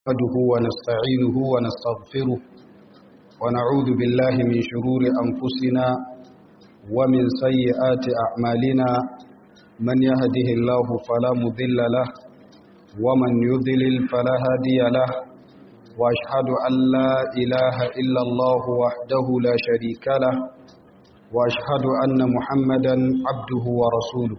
نحمده ونستعينه ونستغفره ونعوذ بالله من شرور أنفسنا ومن سيئات أعمالنا من يهده الله فلا مضل له ومن يضلل فلا هادي له وأشهد أن لا إله إلا الله وحده لا شريك له وأشهد أن محمدا عبده ورسوله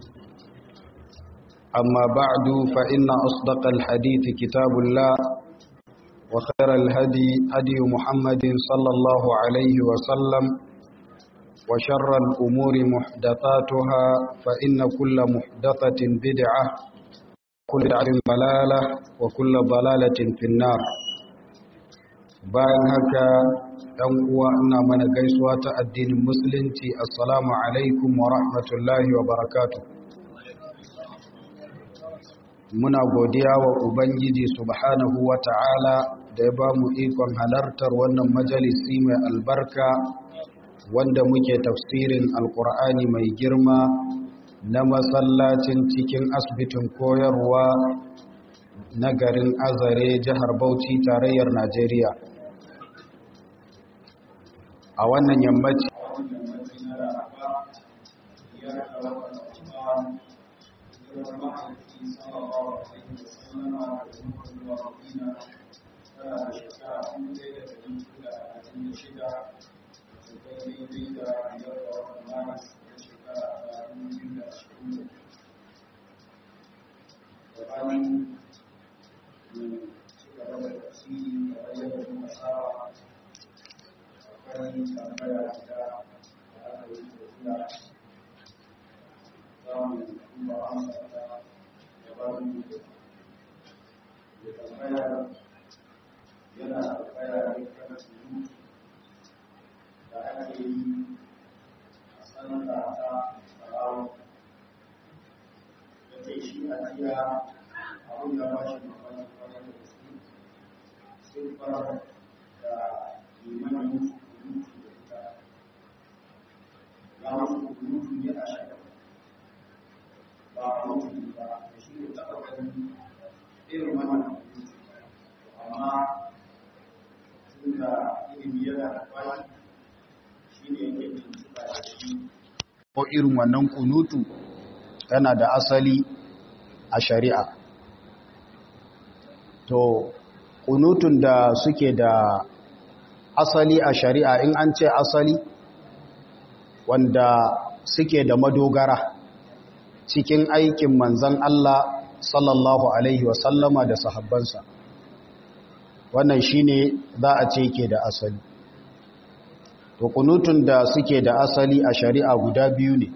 أما بعد فإن أصدق الحديث كتاب الله وخير الهدي هدي محمد صلى الله عليه وسلم وشر الأمور محدثاتها فإن كل محدثة بدعة كل بدعة ضلالة وكل ضلالة في النار bayan haka ɗan uwa ina mana gaisuwa ta addinin musulunci assalamu alaikum wa rahmatullahi wa barakatuh muna godiya wa ubangiji subhanahu wa ta'ala da ya ba mu ikon halartar wannan majalisi mai albarka wanda muke tafsirin alkur'ani mai girma na masallacin cikin asibitin koyarwa na garin azare jihar bauchi tarayyar najeriya a wannan yammaci ko irin wannan kunutu tana da asali a shari'a to kunutun da suke da asali a shari'a in an ce asali wanda suke da madogara cikin aikin manzan Allah sallallahu alaihi wasallama da sahabbansa wannan shine za a ce ke da asali to kunutun da suke da asali a shari'a guda biyu ne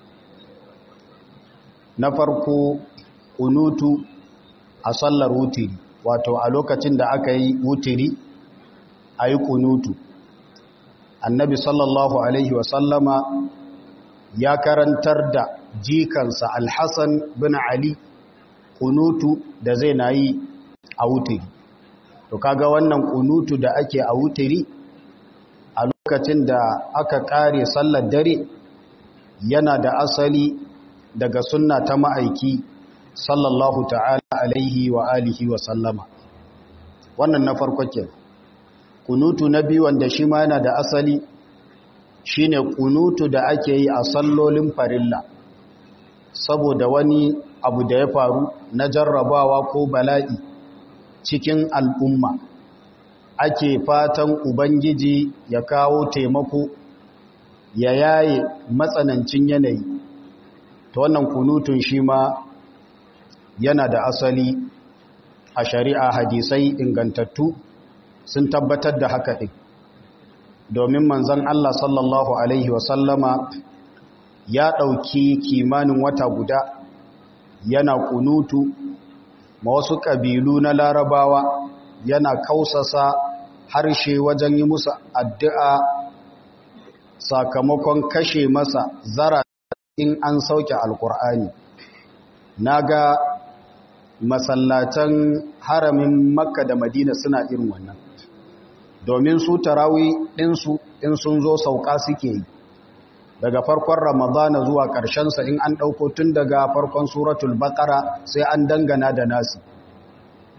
na farko kunutu a sallar wutiri wato a lokacin da aka yi wutiri a yi kunutu annabi sallallahu alaihi wasallama ya karantar da jikansa alhassan bin ali kunutu da zai na yi a wutiri to kaga wannan kunutu da ake a wutiri a lokacin da aka kare sallar dare yana da asali daga sunna ta ma'aiki sallallahu ta'ala alaihi wa alihi wa sallama wannan na farko ke kunutu na biyu wanda shi ma yana da asali shine kunutu da ake yi a sallolin farilla saboda wani abu da ya faru na jarrabawa ko bala'i cikin al'umma ake fatan Ubangiji ya kawo taimako ya yaye matsanancin yanayi ta wannan kunutun shi ma yana da asali a shari'a hadisai ingantattu sun tabbatar da haka ɗin domin manzan Allah sallallahu Alaihi wasallama ya ɗauki kimanin wata guda yana kunutu ma wasu ƙabilu na larabawa yana kausasa harshe wajen yi musu addu'a sakamakon kashe masa zara in an sauke alkur'ani na ga masallatan haramin makka da madina suna irin wannan domin su tarawi ɗinsu in sun zo sauka suke yi daga farkon ramadana zuwa ƙarshensa in an ɗauko tun daga farkon suratul baƙara sai an dangana da nasi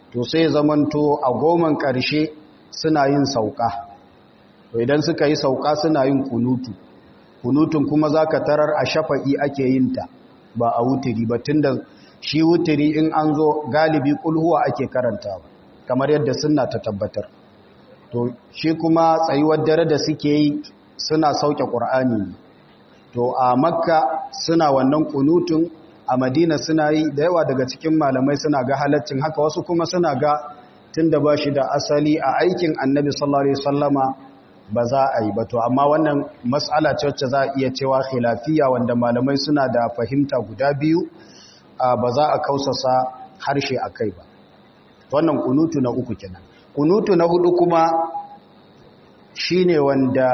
to sai zamanto a goman ƙarshe suna yin sauka to idan suka yi sauka suna yin kunutu kunutun kuma za ka tarar a shafa'i ake yin ta ba a wutiri ba tun da shi wutiri in an zo galibi kulhuwa ake karanta ba kamar yadda suna ta tabbatar to shi kuma tsayuwar dare da suke yi suna sauke ƙur'ani ne to a makka suna wannan kunutun a madina suna yi da yawa daga cikin malamai suna ga halaccin haka wasu kuma suna ga tun da ba shi da asali a aikin annabi sallallahu alaihi wasallama ba za a yi ba to amma wannan matsala ce wacce za a iya cewa khilafiya wanda malamai suna da fahimta guda biyu ba za a kausasa harshe a kai ba wannan kunutu na uku kenan kunutu na hudu kuma shine wanda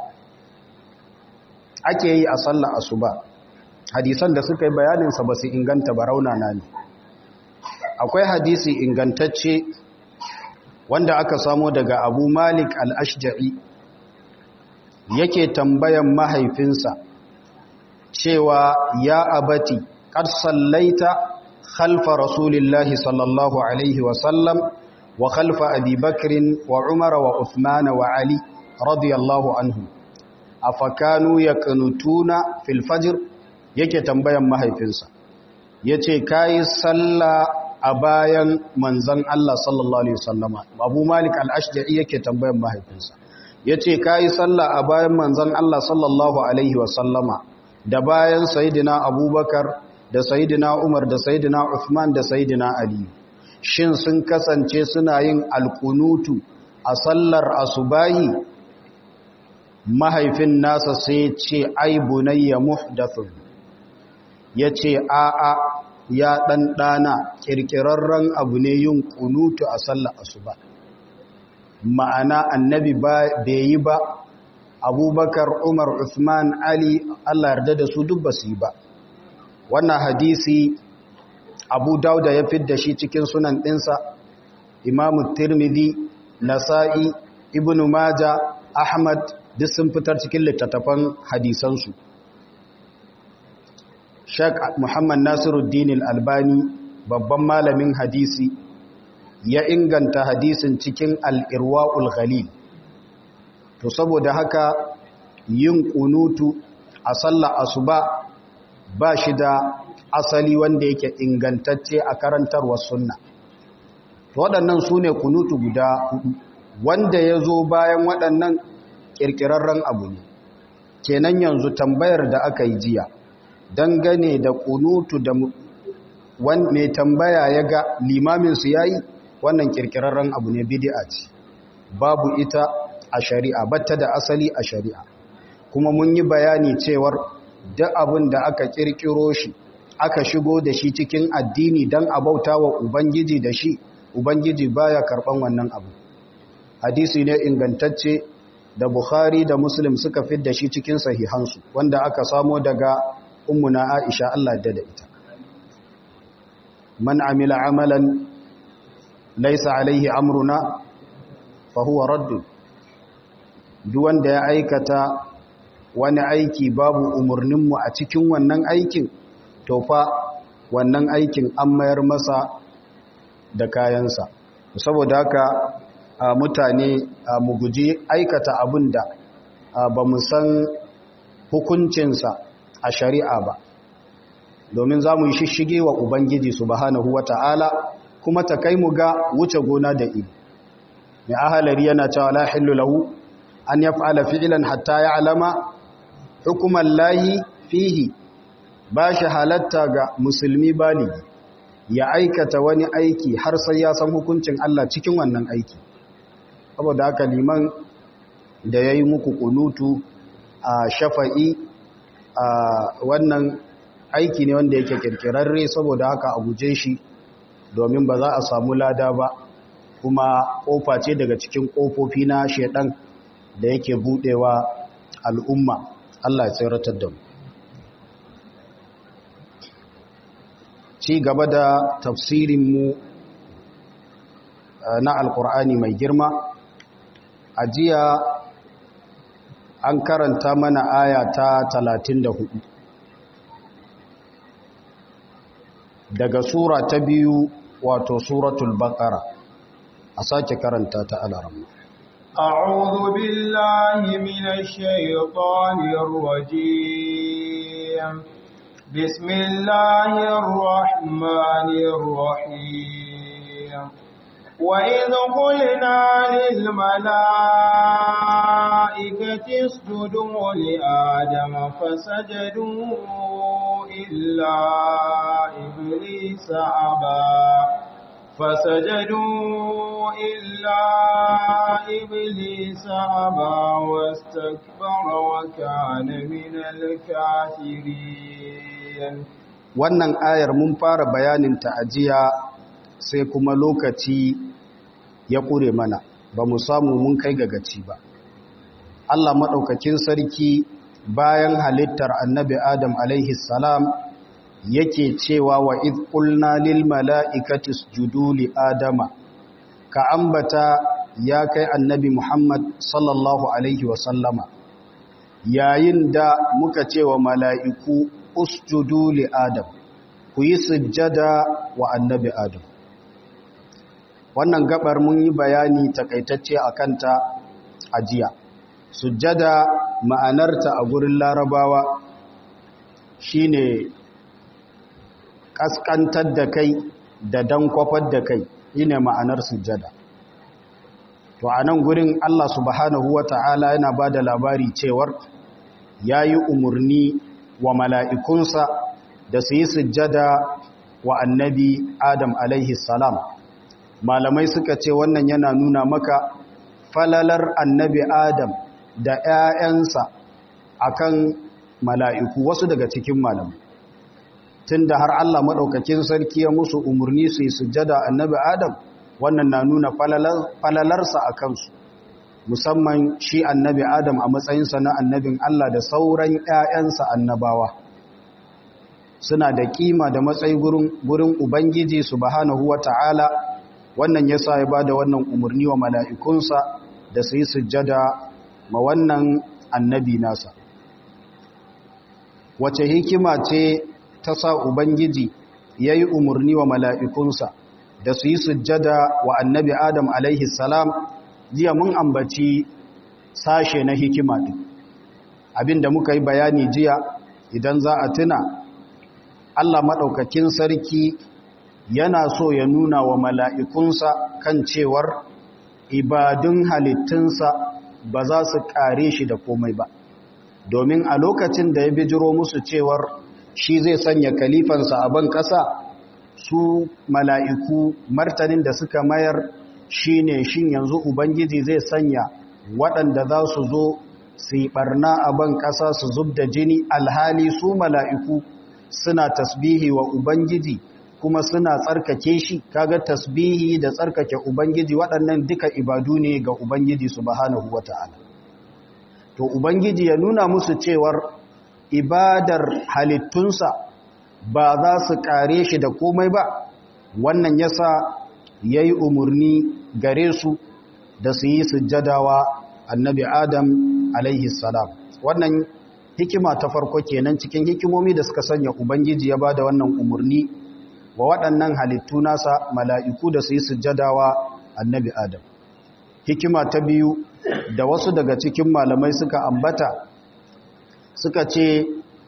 ake yi a sallar asuba hadisan da suka yi bayaninsa ba su inganta ba raunana ne akwai hadisi ingantacce wanda aka samo daga abu malik al-ashja'i yake tambayan mahaifinsa cewa ya abati qad sallaita khalfa rasulillahi sallallahu alaihi wa sallam wa khalfa abi bakrin wa umara wa uthman wa ali radiyallahu anhu afakanu yaqnutuna fil fajr yake tambayan mahaifinsa yace kai salla a bayan manzon Allah sallallahu alaihi wasallama Abu Malik al-Ashja'i yake tambayan mahaifinsa yace kai salla a bayan manzon Allah sallallahu alaihi wasallama da bayan sayyidina Abubakar da sayyidina Umar da sayyidina Uthman da sayyidina Ali shin sun kasance suna yin alkunutu a sallar asubahi mahaifin nasa sai ce ai bunayya muhdathun yace a a ya dan dana kirkirarren abu ne yin kunutu a sallar asuba ma'ana annabi bai yi ba abubakar umar uthman ali Allah yarda da su duk basu yi ba wannan hadisi abu dauda ya fidda shi cikin sunan ɗinsa imamu tirmidhi nasa'i ibnu maja ahmad duk sun fitar cikin littattafan hadisansu Sheikh Muhammad Nasiruddin Al-Albani babban malamin hadisi ya inganta hadisin cikin Al-Irwaul Ghalil to saboda haka yin kunutu a sallar asuba ba shi da asali wanda yake ingantacce a karantarwar sunna waɗannan su ne kunutu guda hudu wanda ya zo bayan waɗannan ƙirƙirarren abu ne kenan yanzu tambayar da aka yi jiya dangane da kunutu da mai tambaya ya ga limaminsu ya yi wannan ƙirƙirarren abu ne bidi'a ce babu ita a shari'a batta da asali a shari'a kuma mun yi bayani cewar duk abin da aka ƙirƙiro shi aka shigo da shi cikin addini don a bauta wa ubangiji da shi ubangiji baya karɓan wannan abu hadisi ne ingantacce da bukhari da muslim suka fi da shi cikin sahihansu wanda aka samo daga ummuna aisha Allah da ita man amila amalan laysa alaihi amruna fa huwa radd duk wanda ya aikata wani aiki babu umurninmu a cikin wannan aikin to fa wannan aikin an mayar masa da kayansa saboda haka a mutane mu guji aikata abin da ba mu san hukuncinsa a shari'a ba domin za mu yi shishige wa ubangiji subhanahu wa ta'ala kuma ta kai mu ga wuce gona da ido mai ahalari yana cewa la hillu lahu an yaf'ala fi'lan hatta ya'lama hukuman lahi fihi ba shi halatta ga musulmi baligi ya aikata wani aiki har sai ya san hukuncin Allah cikin wannan aiki saboda haka liman da ya yi muku kunutu a shafa'i a wannan aiki ne wanda yake kirkirarre saboda haka a guje shi domin ba za a samu lada ba kuma kofa ce daga cikin kofofi na shedan da yake budewa al'umma Allah ya tsiratar da mu ci gaba da tafsirinmu na alkur'ani mai girma a jiya an karanta mana aya ta 34 daga sura ta biyu wato suratul baqara a sake karanta ta alaramma أعوذ بالله من الشيطان الرجيم بسم الله الرحمن الرحيم وإذ قلنا للملائكة اسجدوا لآدم فسجدوا إلا إبليس أبى فسجدوا إلا إبليس أبى واستكبر وكان من الكافرين wannan ayar mun fara bayanin ta ajiya sai kuma lokaci ya ƙure mana ba mu samu mun kai ga gaci ba Allah maɗaukakin sarki bayan halittar annabi Adam alaihi salam yake cewa wa id qulna lil mala'ikati isjudu li adama ka ambata ya kai annabi Muhammad sallallahu alaihi wa sallama yayin da muka ce wa mala'iku usjudu li adam ku yi sujjada wa annabi adam wannan gabar mun yi bayani takaitacce a kanta a jiya sujjada ma'anarta a gurin larabawa shine kaskantar da kai da dan kwafar da kai shine ma'anar sujjada to a nan gurin Allah subhanahu wata'ala yana ba da labari cewar ya yi umarni wa mala'ikunsa da su yi sujjada wa annabi Adam alaihi salam malamai suka ce wannan yana nuna maka falalar annabi Adam da ‘ya'yansa a kan mala'iku wasu daga cikin malamai tun da har Allah maɗaukakin sarki ya musu umarni su yi sujjada annabi Adam wannan na nuna falalarsa a kansu musamman shi annabi Adam a matsayinsa na annabin Allah da sauran ‘ya'yansa annabawa suna da kima da matsayi gurin Ubangiji subhanahu wa ta'ala wannan ya sa ya ba da wannan umarni wa mala'ikunsa da su yi sujjada ma wannan annabi nasa wace hikima ce ta sa Ubangiji ya yi umarni wa mala'ikunsa da su yi sujjada wa annabi Adam alaihi salam jiya mun ambaci sashe na hikima ɗin abinda muka yi bayani jiya idan za a tuna Allah maɗaukakin sarki yana so ya nuna wa mala'ikunsa kan cewar ibadun halittunsa ba za su ƙare shi da komai ba domin a lokacin da ya bijiro musu cewar shi zai sanya kalifansa a ban ƙasa su mala'iku martanin da suka mayar shi ne shin yanzu ubangiji zai sanya waɗanda za su zo su yi ɓarna a ban ƙasa su zub da jini alhali su mala'iku suna tasbihi wa ubangiji kuma suna tsarkake shi kaga tasbihi da tsarkake ubangiji waɗannan duka ibadu ne ga ubangiji subhanahu wata'ala to ubangiji ya nuna musu cewar ibadar halittunsa ba za su kare shi da komai ba wannan yasa yayi umurni gare su da su yi sujjadawa annabi adam alaihi salam wannan hikima ta farko kenan cikin hikimomi da suka sanya ubangiji ya bada wannan umurni wa waɗannan halittu nasa mala'iku da su yi sujjadawa annabi adam hikima ta biyu da wasu daga cikin malamai suka ambata suka ce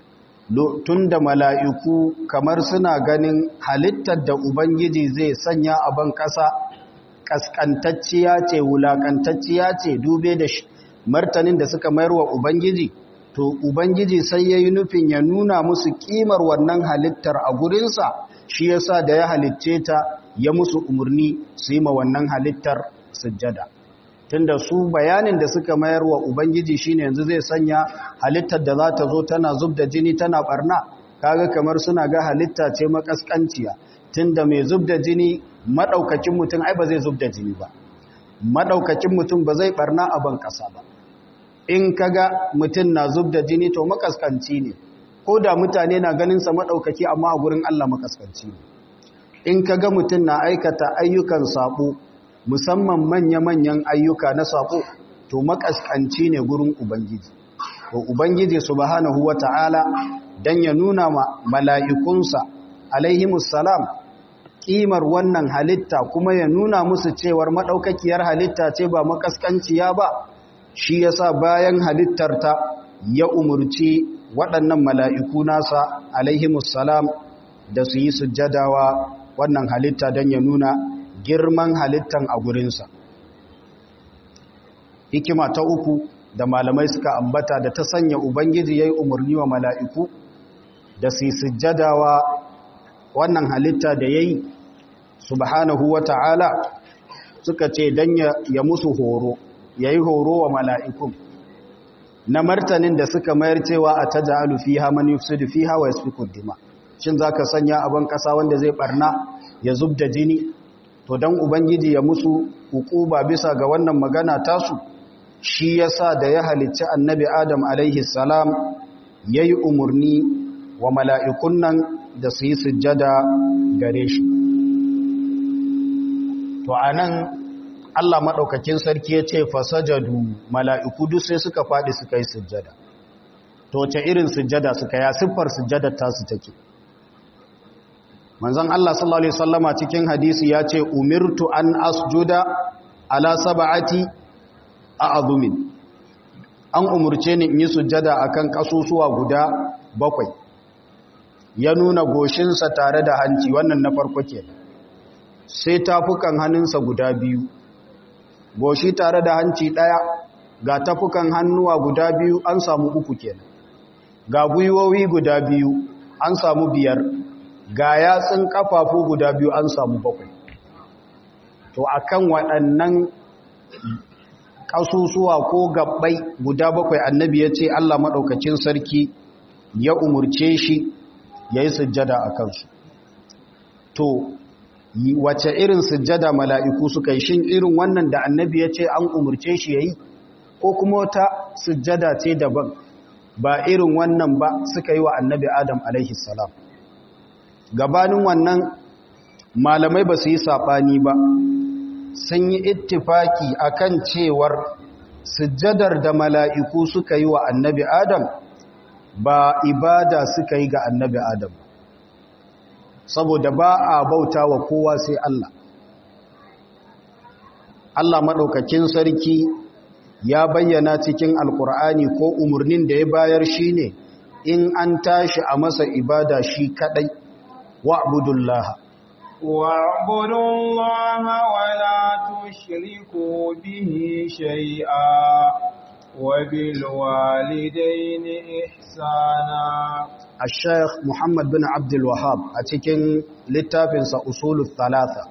tun da mala'iku kamar suna ganin halittar da Ubangiji zai sanya a ban ƙasa ƙasƙantacciya ce wulaƙantacciya ce dube da martanin da suka mayar wa Ubangiji to Ubangiji sai ya yi nufin ya nuna musu ƙimar wannan halittar a gurinsa shi yasa da ya halicce ta ya musu umarni su yi ma wannan halittar sujjada. tunda su bayanin da suka mayar wa ubangiji shine yanzu zai sanya halittar da za ta zo tana zub da jini tana barna kaga kamar suna ga halitta ce makaskanciya tunda mai zub da jini madaukakin mutum ai ba zai zub da jini ba madaukakin mutum ba zai barna a ban kasa ba in kaga mutum na zub da jini to makaskanci ne ko da mutane na ganin sa madaukaki amma a gurin Allah makaskanci ne in kaga mutum na aikata ayyukan sabo musamman manya-manyan ayyuka na sako to makaskanci ne gurin ubangiji to ubangiji subhanahu wata'ala dan ya nuna ma mala'ikunsa alaihimus salam kimar wannan halitta kuma ya nuna musu cewar maɗaukakiyar halitta ce ba makaskanciya ba shi yasa bayan halittarta ya umurci waɗannan mala'iku nasa alaihimussalam da su yi sujjadawa wannan halitta don ya nuna girman halittan a gurinsa hikima ta uku da malamai suka ambata da ta sanya ubangiji ya yi umarni wa mala'iku da su yi sujjadawa wannan halitta da ya yi subhanahu wa ta'ala suka ce don ya musu horo ya yi horo wa mala'ikun na martanin da suka mayar cewa a ta ja'alu fi ha mani su da fi hawa ya su kuddima shin za ka sanya abin ƙasa wanda zai ɓarna ya zub da jini to don ubangiji ya musu ba bisa ga wannan magana tasu shi ya sa da ya halicci annabi adam alaihi salam ya yi umarni wa mala'ikun nan da su yi sujjada gare shi to a nan Allah maɗaukakin sarki ya ce fasajadu mala'iku duk sai suka faɗi suka yi sujjada. To, ce irin sujjada suka ya siffar sujjada tasu take. Manzan Allah sallallahu Alaihi Wasallama cikin hadisi ya ce, Umirtu an asjuda ala saba'ati a azumin. An umurce ni in yi sujjada a kan ƙasusuwa guda bakwai. Ya nuna goshinsa tare da hanci wannan na farko ke. Sai tafukan hannunsa guda biyu. goshi tare da hanci ɗaya ga tafukan hannuwa guda biyu an samu uku kenan ga gwiwowi guda biyu an samu biyar ga yatsun kafafu guda biyu an samu bakwai to akan waɗannan ƙasusuwa ko gabbai guda bakwai annabi ya ce Allah maɗaukacin sarki ya umurce shi ya yi sujjada a kansu to wace irin sujjada mala'iku suka yi shin irin wannan da annabi ya ce an umurce shi ya yi ko kuma wata sujjada ce daban ba irin wannan ba suka yi wa annabi adam salam gabanin wannan malamai ba su yi saɓani ba sun yi ittifaki akan cewar sujjadar da mala'iku suka yi wa annabi adam ba ibada suka yi ga annabi adam ba saboda ba a bauta wa kowa sai Allah Allah maɗaukakin sarki ya bayyana cikin alkur'ani ko umarnin da ya bayar shi ne in an tashi a masa ibada shi kaɗai wa'budullaha واعبدوا الله ولا تشركوا به شيئا وبالوالدين إحسانا الشيخ محمد بن عبد الوهاب أتكين littafinsa usulul thalatha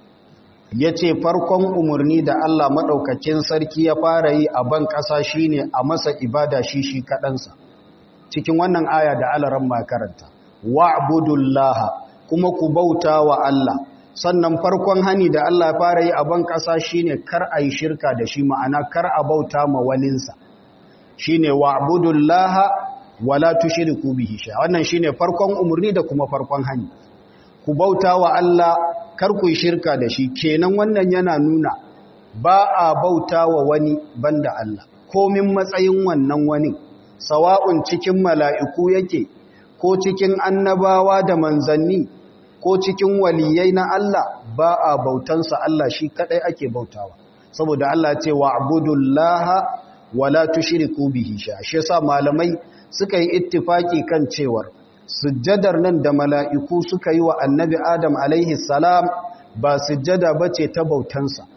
yace farkon umarni da Allah madaukakin sarki ya fara yi a ban ƙasa shine a masa ibada shi shi kaɗansa. cikin wannan aya da alaran makaranta wa'budullaha kuma ku bauta wa Allah sannan farkon hani da Allah ya fara yi a ban ƙasa shine kar a yi shirka da shi ma'ana kar a bauta ma waninsa shine wa'budullaha wala tushriku bihi shay wannan shine farkon umurni da kuma farkon hani ku bauta wa Allah kar ku shirka da shi kenan wannan yana nuna ba a bauta wa wani banda Allah komin matsayin wannan wani sawa'un cikin mala'iku yake ko cikin annabawa da manzanni ko cikin waliyai na Allah ba a bautansa Allah shi kadai ake bautawa saboda Allah ce wa abudullaha wala tushriku bihi sha shi yasa malamai suka yi ittifaki kan cewar sujjadar nan da mala'iku suka yi wa annabi Adam alaihi salam ba sujjada bace ta bautansa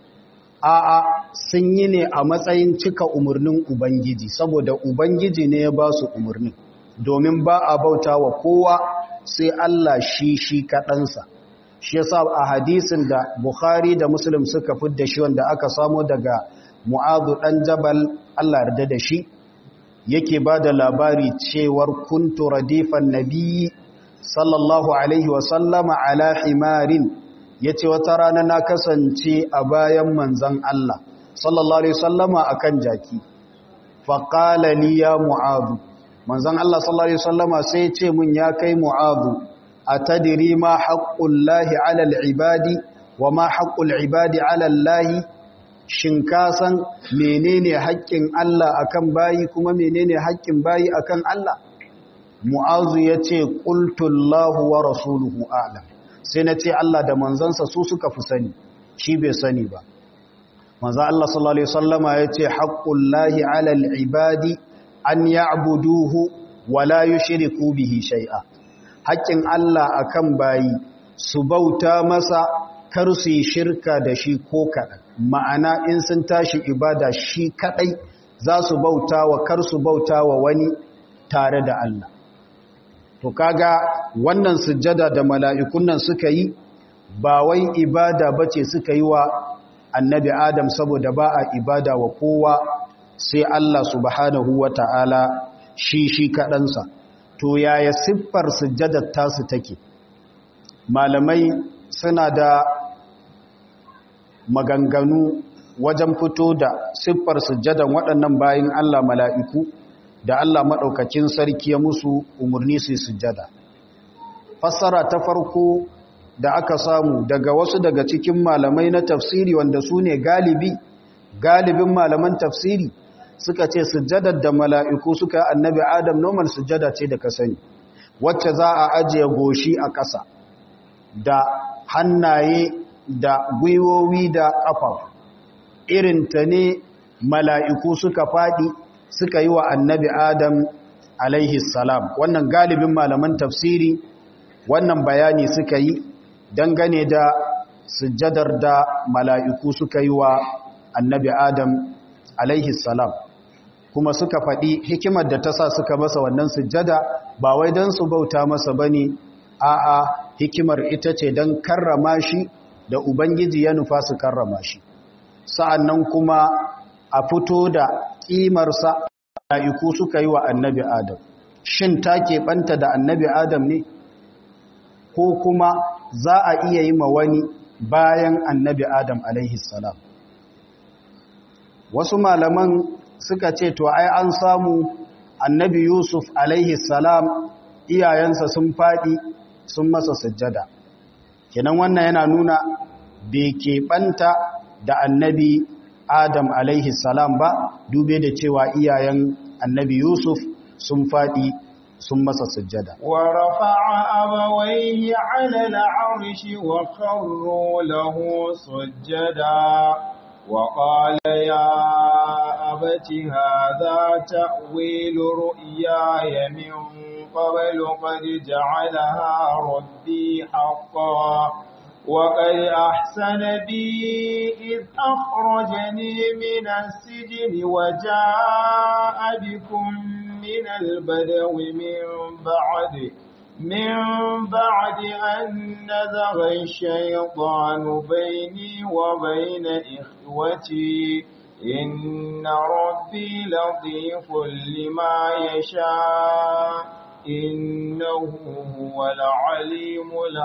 a'a sun yi ne a matsayin cika umarnin ubangiji saboda ubangiji ne ya ba su umarnin domin ba a bauta wa kowa sai Allah shi shi kaɗansa shi yasa a hadisin da Bukhari da Muslim suka fidda shi wanda aka samo daga Mu'adhu ɗan Jabal Allah yarda da shi yake ba da labari cewar kuntu radifan nabiyyi sallallahu alaihi wasallama ala himarin yace wata rana na kasance a bayan manzon Allah sallallahu alaihi wasallama akan jaki faqala li ya Mu'adhu manzon Allah sallallahu alaihi wasallama sai ce mun ya kai mu'adhu atadri ma haqqullahi 'ala al-ibadi wa ma haqqul ibadi 'ala Allah shin ka san menene haƙƙin Allah akan bayi kuma menene haƙƙin bayi akan Allah mu'adhu yace qultu Allahu wa rasuluhu a'lam sai na ce Allah da manzansa su suka fi sani shi bai sani ba manzo Allah sallallahu alaihi wasallama yace haqqullahi 'alal ibadi an ya'buduhu wa la yushriku bihi shay'a haƙƙin Allah akan bayi su bauta masa kar su yi shirka da shi ko kaɗan ma'ana in sun tashi ibada shi kaɗai za su bauta wa kar su bauta wa wani tare da Allah to kaga wannan sujjada da mala'ikun nan suka yi ba wai ibada bace suka yi wa annabi Adam saboda ba a ibada wa kowa sai Allah subhanahu wa ta'ala shi shi kaɗansa to yaya siffar sujjadar tasu take malamai suna da maganganu wajen fito da siffar sujjadan waɗannan bayan Allah mala'iku da Allah maɗaukakin sarki ya musu umarni su sujjada. Fassara ta farko da aka samu daga wasu daga cikin malamai na tafsiri wanda su ne galibi, galibin malaman tafsiri suka ce sujjadar da mala'iku suka annabi Adam normal sujjada ce da ka sani, wacce za a ajiye goshi a ƙasa da hannaye da gwiwowi da ƙafa. Irinta ne mala'iku suka faɗi suka yi wa annabi Adam alaihi salam wannan galibin malaman tafsiri wannan bayani suka yi dangane da sujjadar da mala'iku suka yi wa annabi Adam alaihi salam kuma suka faɗi hikimar da ta sa suka masa wannan sujjada ba wai don su bauta masa ba ne a'a hikimar ita ce don karrama shi da Ubangiji ya nufa su karrama shi sa'an nan kuma a fito da ƙimarsa mala'iku suka yi wa annabi Adam. Shin ta keɓanta da annabi Adam ne? Ko kuma za a iya yi ma wani bayan annabi Adam salam Wasu malaman suka ce, To, ai an samu annabi Yusuf salam iyayensa sun faɗi sun masa sujjada. Kenan wannan yana nuna bai keɓanta da annabi Adam alaihi salam ba dube da cewa iyayen annabi Yusuf sun faɗi sun masa sujjada. Wa rafa'a abawaihi 'ala al'arshi wa kharru lahu sujjada wa qala ya abati hadha ta'wilu ru'yaya min qablu qad ja'alaha rabbi haqqan وقد أحسن بي إذ أخرجني من السجن وجاء بكم من البدو من بعد من بعد أن نزغ الشيطان بيني وبين إخوتي إن ربي لطيف لما يشاء innahu huwal alimul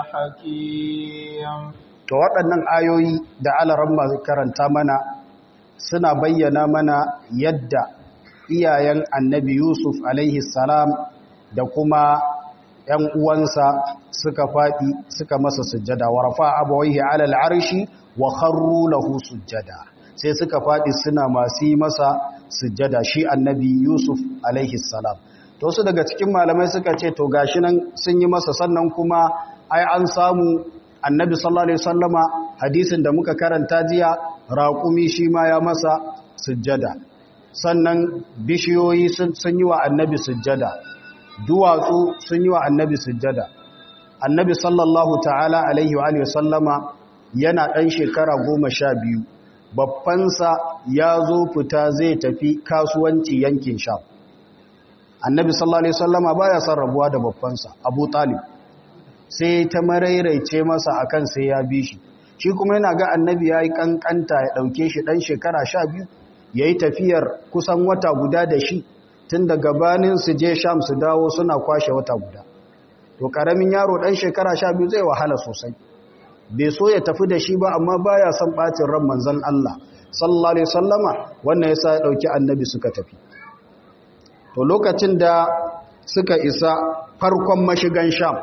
hakim to waɗannan ayoyi da alaran masu karanta mana suna bayyana mana yadda iyayen annabi yusuf alaihi salam da kuma ‘yan uwansa suka faɗi suka masa sujjada wa rafa abawaihi alal arshi wa kharru lahu sujjada sai suka faɗi suna masu yi masa sujjada shi annabi yusuf alaihi salam to su daga cikin malamai suka ce to gashi nan sun yi masa sannan kuma ai an samu annabi sallallahu alaihi wasallama hadisin da muka karanta jiya raƙumi shi ma ya masa sujjada sannan bishiyoyi sun yi wa annabi sujjada duwatsu sun yi wa annabi sujjada annabi sallallahu ta'ala alaihi wa sallama yana ɗan shekara goma sha biyu babbansa ya zo fita zai tafi kasuwanci yankin sha annabi sallallahu alaihi wasallama baya son rabuwa da babbansa abu talib sai ta marairaice masa akan sai ya bi shi shi kuma yana ga annabi ya yi kankanta ya ɗauke shi ɗan shekara sha biyu ya yi tafiyar kusan wata guda da shi tun da gabanin su je sham su dawo suna kwashe wata guda to ƙaramin yaro ɗan shekara sha biyu zai wahala sosai bai so ya tafi da shi ba amma baya son ɓacin ran manzon Allah sallallahu alaihi wasallama wannan yasa ya ɗauki annabi suka tafi to lokacin da suka isa farkon mashigan sham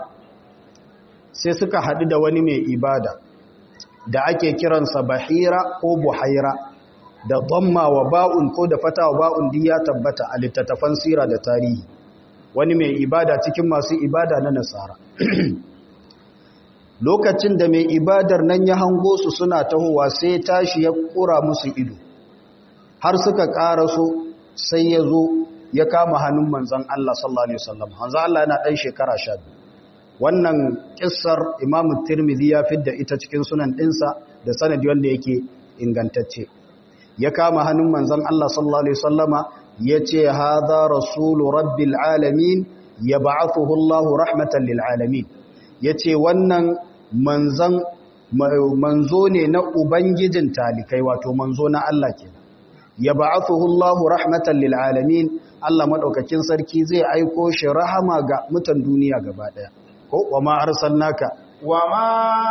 sai suka haɗu da wani mai ibada da ake kiransa bahira ko buhaira da dhamma wa ba'un ko da fata wa ba'un din ya tabbata a littattafan sira da tarihi wani mai ibada cikin masu ibada na nasara lokacin da mai ibadar nan ya hango su suna tahowa sai tashi ya kura musu ido har suka karaso sai ya zo ya kama hannun manzan Allah sallallahu alaihi wasallam manzan Allah yana dan shekara 12 wannan kissar Imam Tirmidhi ya fidda ita cikin sunan dinsa da sanadi wanda yake ingantacce ya kama hannun manzan Allah sallallahu alaihi wasallama yace hadha rasulu rabbil alamin yab'athuhu Allahu rahmatan lil alamin yace wannan manzan manzo ne na ubangijin talikai wato manzo na Allah kenan yab'athuhu Allahu rahmatan lil alamin Allah madaukakin sarki zai aiko shi rahama ga mutan duniya gaba daya ko wama arsalnaka wama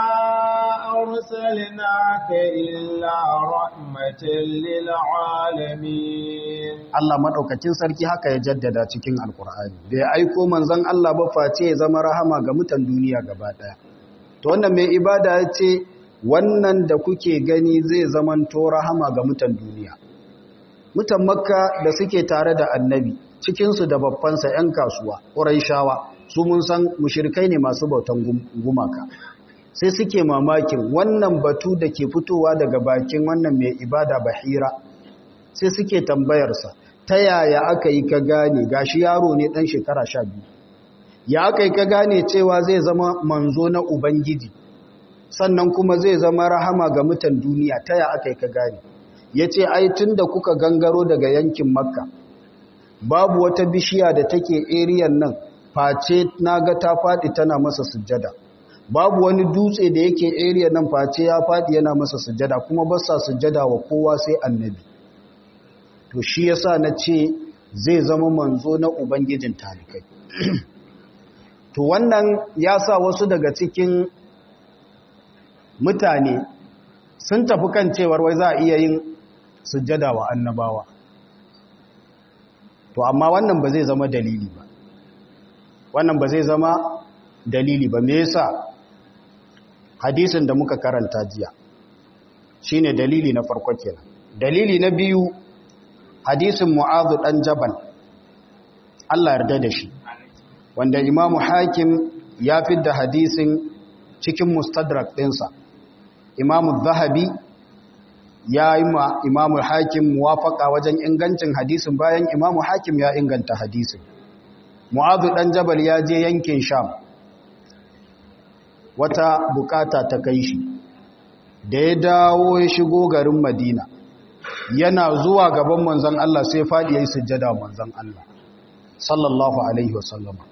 arsalnaka illa rahmatan lil alamin Allah madaukakin sarki haka ya jaddada cikin alkur'ani bai aiko manzon Allah ba face ya zama rahama ga mutan duniya gaba daya to wannan mai ibada yace wannan da kuke gani zai zamanto rahama ga mutan duniya mutan makka da suke tare da annabi cikinsu da babbansa 'yan kasuwa shawa su mun san mushirkai ne masu bautan gumaka sai suke mamakin wannan batu da ke fitowa daga bakin wannan mai ibada bahira sai suke tambayarsa ta yaya aka yi ka gane gashi yaro ne ɗan shekara sha biyu ya aka yi ka gane cewa zai zama manzo na ubangiji sannan kuma zai zama rahama ga mutan duniya ta ya aka yi ka gane ya ce ai tun da kuka gangaro daga yankin makka babu wata bishiya da take eriyan nan face na ga ta faɗi tana masa sujjada babu wani dutse da yake eriyan nan face ya faɗi yana masa sujjada kuma ba sa sujjada wa kowa sai annabi to shi yasa na ce zai zama manzo na ubangijin talikai to wannan ya sa wasu daga cikin mutane sun tafi kan cewar wai za a iya yin sujjada wa annabawa to amma wannan ba zai zama dalili ba wannan ba zai zama dalili ba me yasa hadisin da muka karanta jiya shine dalili na farko kenan dalili na biyu hadisin mu'adhu dan jabal Allah yarda da shi wanda imamu hakim ya fidda hadisin cikin mustadrak ɗinsa imamu zahabi ya yi ma imamu hakim muwafaka wajen ingancin hadisin bayan imamu hakim ya inganta hadisin mu'azu ɗan jabal ya je yankin sham wata bukata ta kai shi da ya dawo ya shigo garin madina yana zuwa gaban manzan Allah sai faɗi ya yi sujjada manzan Allah sallallahu alaihi wasallama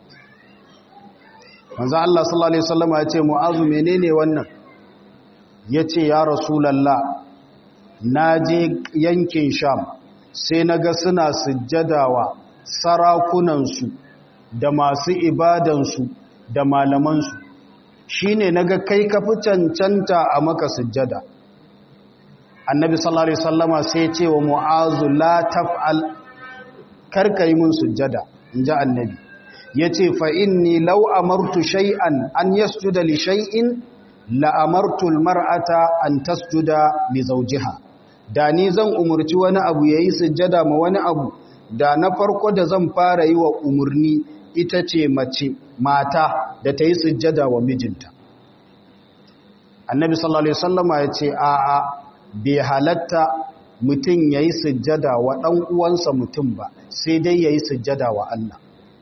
manzan Allah sallallahu alaihi wasallama ya ce mu'azu menene wannan ya ce ya rasulallah na je yankin sham sai na ga suna sujjadawa sarakunansu da masu ibadansu da malamansu shi ne na ga kai kafi cancanta a maka sujjada annabi sallallahu alaihi sallama sai ce wa mu'azu la taf'al karkai mun sujjada in ji annabi ya ce fa'inni lau amartu shay'an an yasjuda li shay'in la'amartul mar'ata an tasjuda li zawjiha da ni zan umurci wani abu yayi sujjada ma wani abu da na farko da zan fara yi wa umurni ita ce mace mata da ta yi sujjada wa mijinta annabi sallallahu alaihi wasallama ya ce a a bai halatta mutum yayi sujjada wa dan uwansa mutum ba sai dai yayi sujjada wa Allah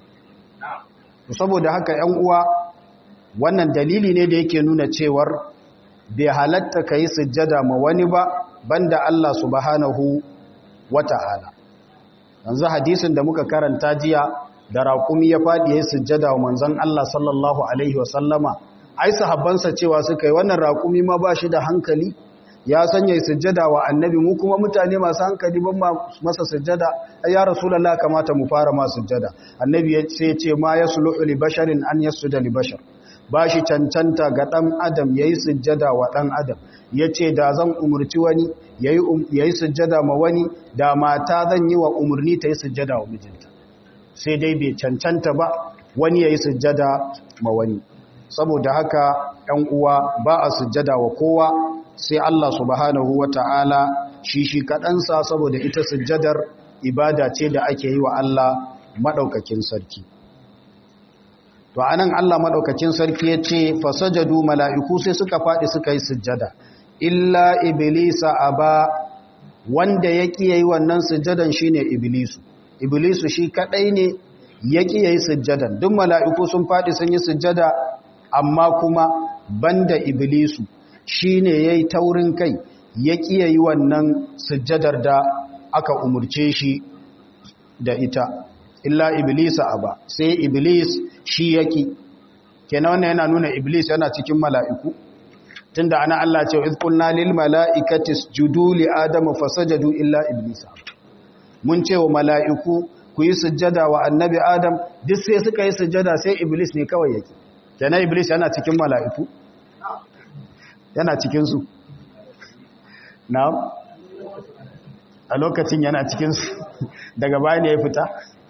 saboda haka 'yan uwa wannan dalili ne da yake nuna cewar bai halatta ka yi sujjada ma wani ba banda Allah subhanahu wata'ala yanzu hadisin da muka karanta jiya da raƙumi ya faɗi ya sujjada wa manzon Allah sallallahu alaihi wasallama ai sahabbansa cewa suka yi wannan raƙumi ma ba shi da hankali ya sanya sujjada wa annabi mu kuma mutane masu hankali ban masa sujjada ai ya rasulullah kamata mu fara ma sujjada annabi ya ce ce ma yasluhu li basharin an yasjuda li bashar ba shi cancanta ga ɗan adam ya yi sujjada wa ɗan adam ya ce da zan umarci wani ya yi sujjada ma wani da mata zan yi wa umarni ta yi sujjada wa mijinta sai dai bai cancanta ba wani ya yi sujjada ma wani saboda haka ‘yan uwa ba a sujjada wa kowa sai Allah subhanahu wa ta'ala shi shi kaɗansa saboda ita sujjadar ibada ce da ake yi wa Allah maɗaukakin sarki to anan Allah madaukakin sarki ya ce fasajadu mala'iku sai suka faɗi suka yi sujjada illa iblisa aba wanda ya ƙi yayi wannan sujjadan shine iblisu iblisu shi kadai ne ya ƙi yayi sujjadan duk mala'iku sun faɗi sun yi sujjada amma kuma banda iblisu shine yayi taurin kai ya ƙi yayi wannan sujjadar da aka umurce shi da ita illa iblisa aba sai iblis shi yaki kenan wannan yana nuna iblis yana cikin mala'iku tunda ana Allah ce iz qulna lil mala'ikati isjudu li adama fasajadu illa iblisa mun ce wa mala'iku ku yi sujjada wa annabi adam duk sai suka yi sujjada sai iblis ne kawai yake kenan iblis yana cikin mala'iku yana cikin su na'am a lokacin yana cikin su daga baya ne ya fita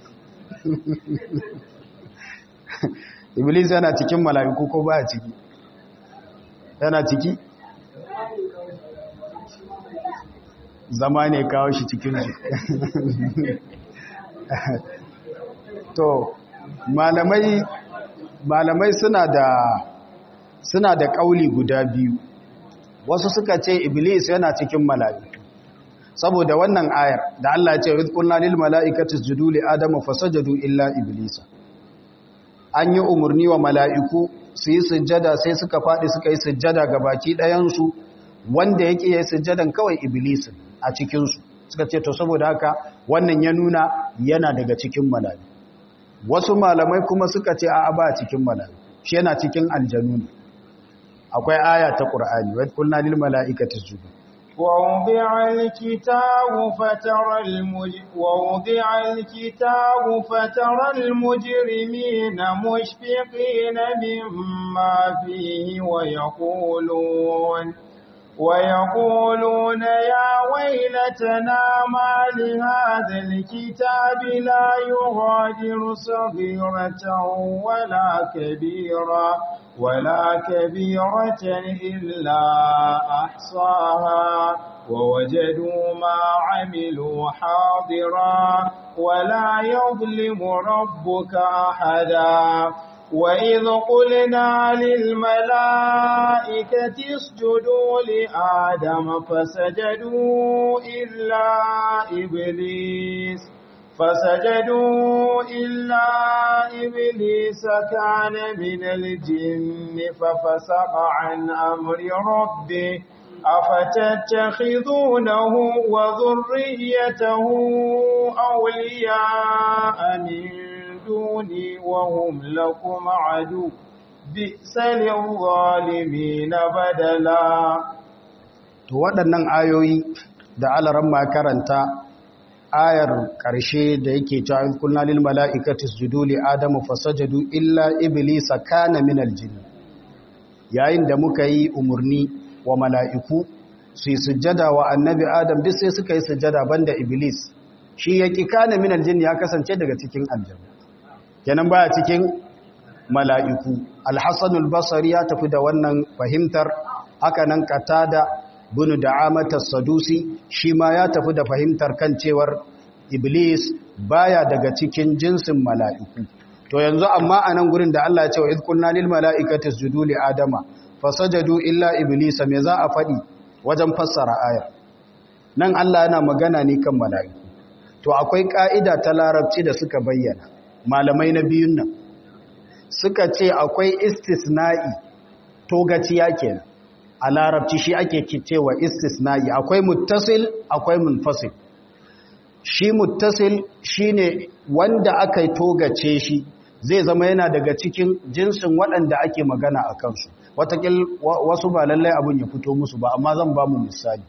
iblis yana cikin mala'iku ko baya ciki yana ciki zama ne kawo shi cikin su to malamai malamai suna da suna da kauli guda biyu wasu suka ce iblis yana cikin mala'iku saboda wannan ayar da Allah ya ce rizqulna lil mala'ikati isjudu li adama fasajadu illa iblisa an yi umarni wa mala'iku su yi sujjada sai suka faɗi suka yi sujjada ga baki ɗayansu wanda yake yi sujjadan kawai iblisin a cikinsu suka ce to saboda haka wannan ya nuna yana daga cikin mala'iku wasu malamai kuma suka ce a ba cikin mala'iku shi yana cikin aljanu ne akwai aya ta ƙur'ani wa kulna lil mala'ikati isjudu ووضع الكتاب فترى المج... ووضع الكتاب فترى المجرمين مشفقين مما فيه ويقولون ويقولون يا ويلتنا ما لهذا الكتاب لا يغادر صغيرة ولا كبيرة ولا كبيرة إلا أحصاها ووجدوا ما عملوا حاضرا ولا يظلم ربك أحدا وإذ قلنا للملائكة اسجدوا لآدم فسجدوا إلا إبليس فسجدوا إلا إبليس كان من الجن ففسق عن أمر ربه أفتتخذونه وذريته أولياء من دوني وهم لكم عدو بئس للظالمين بدلا to waɗannan ayoyi da alaran ma karanta ayar ƙarshe da yake cewa in kulna lil mala'ikati isjudu li adamu fasajadu illa iblisa kana min aljin yayin da muka yi umurni wa mala'iku su yi sujjada wa annabi adam duk sai suka yi sujjada banda iblis shi yaki kana min aljin ya kasance daga cikin aljanna kenan baya cikin mala'iku alhassanul basari ya tafi da wannan fahimtar haka nan katada bunu da'amatar sadusi shi ma ya tafi da fahimtar kan cewar iblis baya daga cikin jinsin mala'iku to yanzu amma a nan gurin da Allah ya ce wa izkunna lil mala'ikati sujudu li adama fasajadu illa iblisa me za a faɗi wajen fassara ayar nan Allah yana magana ne kan mala'iku to akwai ka'ida ta larabci da suka bayyana malamai na biyun nan suka ce akwai istisna'i togaciya kenan a larabci shi ake cewa istisna'i akwai muttasil akwai munfasil shi muttasil shine wanda aka togace shi zai zama yana daga cikin jinsin waɗanda ake magana a kansu watakil wasu ba lallai abin ya fito musu ba amma zan ba mu misali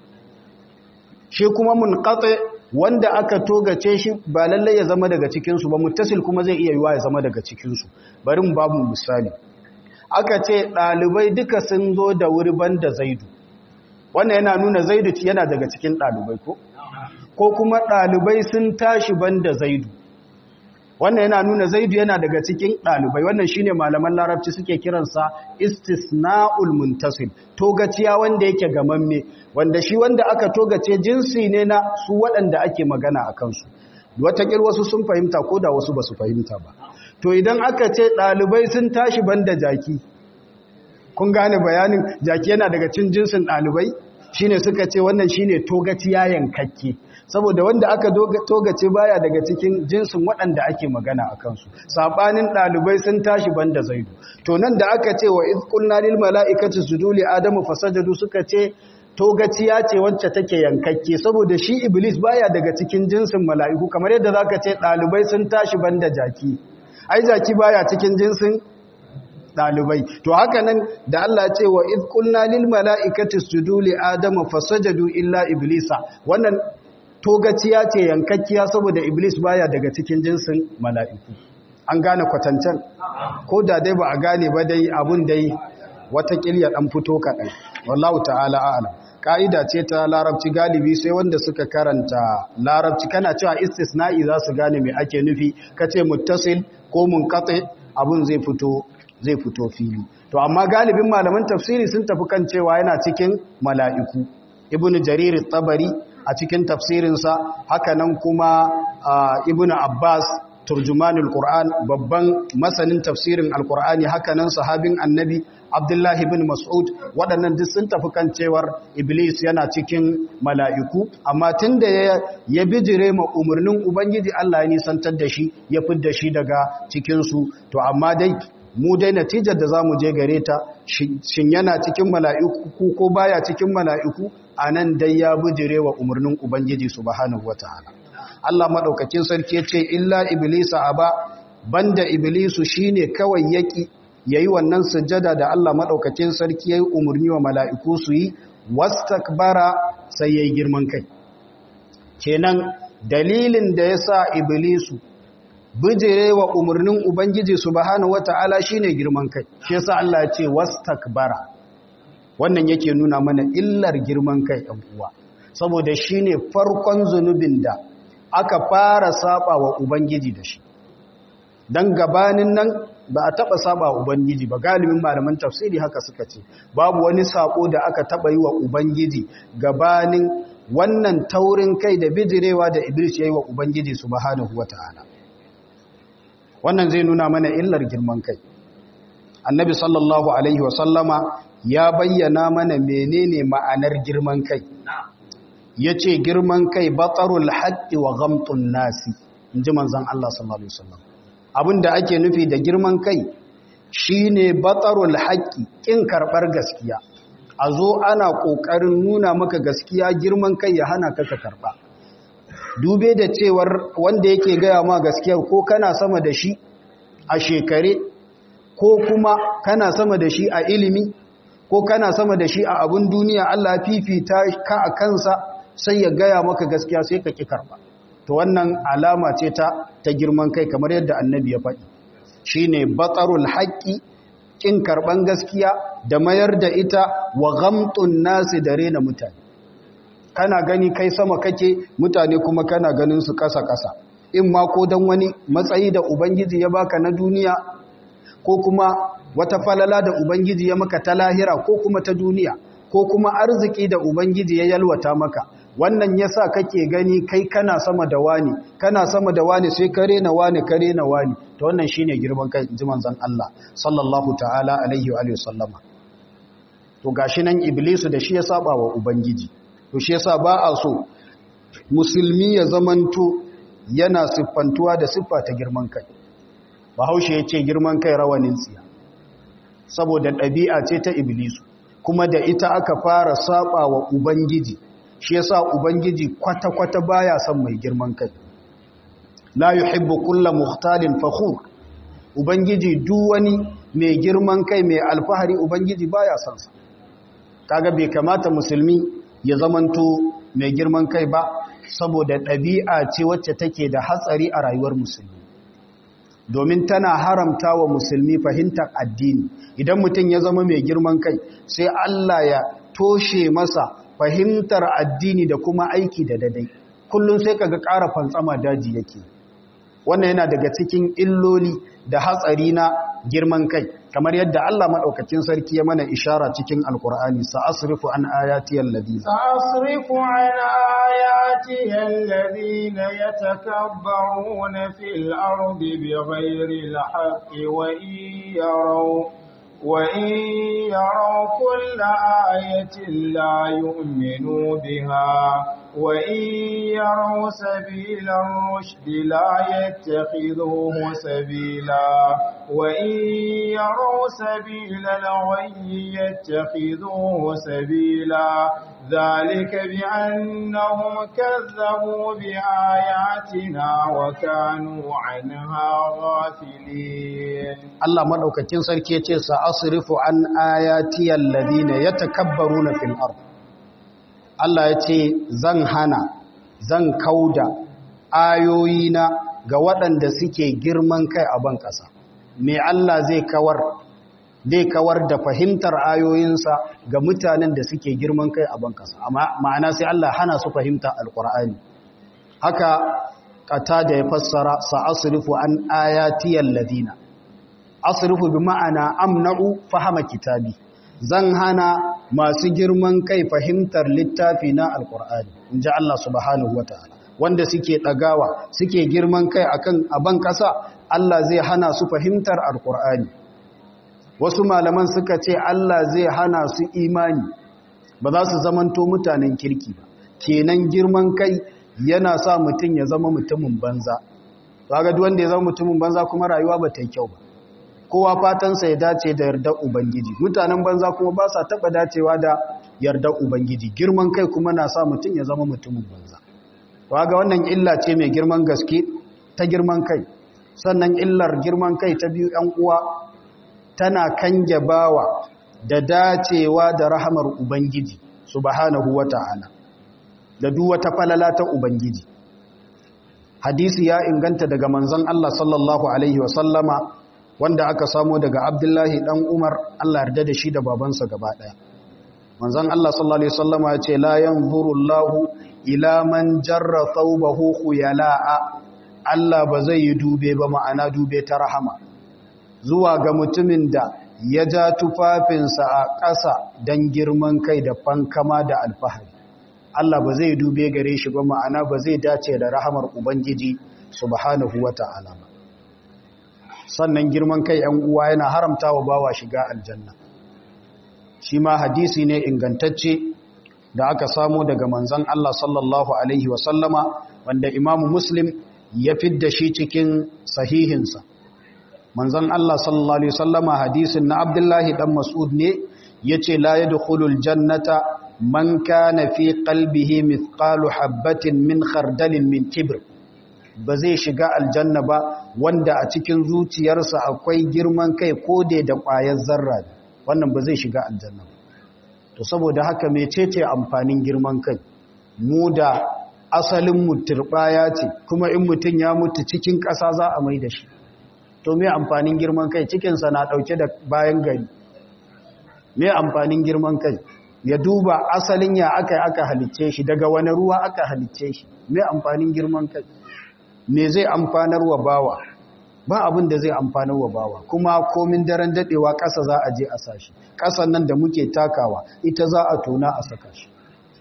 shi kuma munqati wanda aka togace shi ba lallai ya zama daga cikinsu ba muttasil kuma zai iya yiwa ya zama daga cikinsu bari mu babu misali aka ce ɗalibai duka sun zo da wuri banda zaidu wannan yana nuna zaidu yana daga cikin ɗalibai ko ko kuma ɗalibai sun tashi banda zaidu wannan yana nuna zaidu yana daga cikin ɗalibai wannan shine malaman larabci suke kiransa istisna'ul muntasil togaciya wanda yake gamamme wanda shi wanda aka togace jinsi ne na su waɗanda ake magana a kansu watakil wasu sun fahimta ko da wasu ba su fahimta ba to idan aka ce ɗalibai sun tashi banda jaki kun gane bayanin jaki yana daga cin jinsin ɗalibai shine suka ce wannan shine togaciya yankakke saboda wanda aka togace baya daga cikin jinsin waɗanda ake magana a kansu saɓanin ɗalibai sun tashi banda zaidu to nan da aka ce wa izkulna lil mala'ikati sujuli adamu fasajadu suka ce togaciya ce wacce take yankakke saboda shi iblis baya daga cikin jinsin mala'iku kamar yadda zaka ce ɗalibai sun tashi banda jaki ai jaki baya cikin jinsin ɗalibai to haka nan da Allah ce wa iz qulna lil mala'ikati isjudu li adama fasajadu illa iblisa wannan togaciya ce yankakkiya saboda iblis baya daga cikin jinsin mala'iku an gane kwatancan ko da dai ba a gane ba dai abun dai wata kilya dan fito kaɗan wallahu ta'ala a'lam ka'ida ce ta larabci galibi sai wanda suka karanta larabci kana cewa istisna'i za su gane me ake nufi kace muttasil ko munqati abun zai fito zai fito fili to amma galibin malaman tafsiri sun tafi kan cewa yana cikin mala'iku ibnu jarir tabari a cikin tafsirinsa hakanan kuma ibnu abbas turjumanul qur'an babban masanin tafsirin alqur'ani hakanan sahabin annabi abdullahi ibn mas'ud waɗannan duk sun tafi kan cewar iblis yana cikin mala'iku amma tunda ya ya bijire ma umarnin ubangiji Allah ya nisantar da shi ya fidda shi daga cikin su to amma dai mu dai natijar da za mu je gare ta shin yana cikin mala'iku ko baya cikin mala'iku a nan dai ya bujire wa umarnin Ubangiji subhanahu wa ta'ala. Allah maɗaukakin sarki ya ce, Illa Iblisa a ba, banda Iblisu shi ne kawai yaƙi ya yi wannan sujjada da Allah maɗaukakin sarki ya yi umarni wa mala'iku su yi, wastakbara sai ya yi girman kai. Kenan dalilin da ya sa Iblisu bijire wa umarnin Ubangiji subhanahu wata'ala shine girman kai shi yasa Allah ya ce wastakbara wannan yake nuna mana illar girman kai ɗan uwa saboda shine farkon zunubin da aka fara saba wa Ubangiji da shi dan gabanin nan ba a taba saba wa Ubangiji ba galibin malaman tafsiri haka suka ce babu wani sako da aka taba yi wa Ubangiji gabanin wannan taurin kai da bijirewa da Iblis ya yi wa Ubangiji subhanahu wata'ala wannan zai nuna mana illar girman kai annabi sallallahu alaihi wasallama ya bayyana mana menene ma'anar girman kai ya ce girman kai batsarul haƙƙi wa gamtun nasi in ji manzan Allah sallallahu alaihi wasallam abinda ake nufi da girman kai shine batsarul haƙƙi ƙin karɓar gaskiya a zo ana ƙoƙarin nuna maka gaskiya girman kai ya hana ka ka karɓa dube da cewar wanda yake gaya ma gaskiyar ko kana sama da shi a shekare ko kuma kana sama da shi a ilimi ko kana sama da shi a abun duniya Allah fifita ka a kansa sai ya gaya maka gaskiya sai ka ki karba to wannan alama ce ta ta girman kai kamar yadda annabi ya faɗi shine batarul haqqi kin karban gaskiya da mayar da ita wa ghamtun nasi da rena mutane kana gani kai sama kake mutane kuma kana ganin su kasa-kasa in ma ko don wani matsayi da ubangiji ya baka na duniya ko kuma wata falala da ubangiji ya maka ta lahira ko kuma ta duniya ko kuma arziki da ubangiji ya yalwata maka wannan yasa kake gani kai kana sama da wani kana sama da wani sai kare na wani kare na wani to wannan shine girman kai inji manzon Allah sallallahu ta'ala alaihi wa sallama to gashi nan iblisu da shi ya saba wa ubangiji to shi yasa ba a so musulmi ya zamanto yana siffantuwa da siffa ta girman kai bahaushe ya ce girman kai rawanin tsiya saboda ɗabi'a ce ta iblisu kuma da ita aka fara saba wa ubangiji shi yasa ubangiji kwata-kwata baya son mai girman kai la yuhibbu kulla muhtalin fakhur ubangiji duk wani mai girman kai mai alfahari ubangiji baya son sa kaga bai kamata musulmi ya zamanto mai girman kai ba saboda ɗabi'a ce wacce take da hatsari a rayuwar musulmi domin tana haramta wa musulmi fahimtar addini idan mutum ya zama mai girman kai sai Allah ya toshe masa fahimtar addini da kuma aiki da dadai kullum sai kaga ƙara fantsama daji yake wannan yana daga cikin illoli da hatsari na girman kai kamar yadda Allah madaukakin sarki ya mana ishara cikin alqur'ani sa'asrifu an ayati alladhina sa'asrifu an ayati alladhina yatakabbaruna fil ardi bighayri alhaqqi wa yaraw وإن يروا كل آية لا يؤمنوا بها وإن يروا سبيل الرشد لا يتخذوه سبيلا وإن يروا سبيل الغي يتخذوه سبيلا ذلك بأنهم كذبوا بآياتنا وكانوا عنها غافلين الله مدوكاكين sarki yace sa asrifu an ayati alladhina yatakabbaruna fil ard Allah yace zan hana zan kauda ayoyina ga waɗanda suke girman kai a ban ƙasa me Allah zai kawar zai kawar da fahimtar ayoyinsa ga mutanen da suke girman kai a ban ƙasa ma'ana sai Allah hana su fahimta alqur'ani haka kata da ya fassara sa asrifu an ayati alladhina asrifu bi ma'ana amna'u fahama kitabi zan hana masu girman kai fahimtar littafi na alqur'ani inji Allah subhanahu wataala wanda suke dagawa suke girman kai akan aban kasa Allah zai hana su fahimtar alqur'ani wasu malaman suka ce Allah zai hana su imani ba za su zamanto mutanen kirki ba kenan girman kai yana sa mutum ya zama mutumin banza kaga duk wanda ya zama mutumin banza kuma rayuwa ba ta yi kyau ba kowa fatansa ya dace da yardar ubangiji mutanen banza kuma ba sa taba dacewa da yardar ubangiji girman kai kuma na sa mutum ya zama mutumin banza kaga wannan illa ce mai girman gaske ta girman kai sannan illar girman kai ta biyu yan uwa tana kange bawa da dacewa da rahamar ubangiji subhanahu wata'ala da duk wata falala ta ubangiji hadisi ya inganta daga manzon Allah sallallahu alaihi wasallama wanda aka samo daga Abdullahi dan Umar Allah yarda da shi da babansa gaba daya manzon Allah sallallahu alaihi wasallama ya ce la yanzuru Allahu ila man jarra thawbahu khuyala'a Allah ba zai yi dube ba ma'ana dube ta rahama zuwa ga mutumin da ya ja tufafinsa a ƙasa don girman kai da fankama da alfahari Allah ba zai dube gare shi ba ma'ana ba zai dace da rahamar Ubangiji subhanahu wa ta'ala ba sannan girman kai ‘yan uwa yana haramta wa bawa shiga aljanna shi ma hadisi ne ingantacce da aka samu daga manzan Allah sallallahu Alaihi wasallama wanda imamu muslim ya fidda shi cikin sahihinsa manzon Allah sallallahu alaihi wasallama hadisin na Abdullahi dan Mas'ud ne yace la yadkhulul jannata man kana fi qalbihi mithqalu habatin min khardalin min kibr ba zai shiga aljanna ba wanda a cikin zuciyarsa akwai girman kai ko da da ƙwayar zarra wannan ba zai shiga aljanna ba to saboda haka mecece amfanin girman kai mu da asalin mu turbaya ce kuma in mutun ya mutu cikin ƙasa za a mai da shi to me amfanin girman kai cikinsa na ɗauke da bayan gari me amfanin girman kai ya duba asalin ya aka aka halicce shi daga wani ruwa aka halicce shi me amfanin girman kai me zai amfanar wa bawa ba abin da zai amfanar wa bawa kuma komin daren dadewa ƙasa za a je a sashi ƙasan nan da muke takawa ita za a tona a saka shi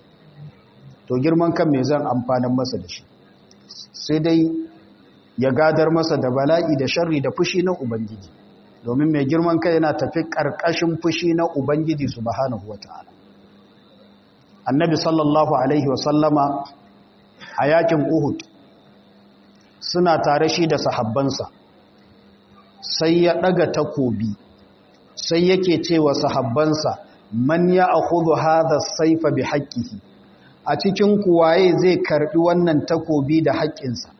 to girman kan me zan amfanar masa da shi sai dai ya gadar masa da bala'i da sharri da fushi na Ubangiji domin mai girman kai yana tafi ƙarƙashin fushi na Ubangiji subhanahu wata'ala annabi sallallahu alaihi wasallama a yakin Uhud suna tare shi da sahabbansa sai ya ɗaga takobi sai yake cewa sahabbansa man ya akhudhu hadha saifa bi haqqihi a cikin kuwaye zai karbi wannan takobi da haƙƙinsa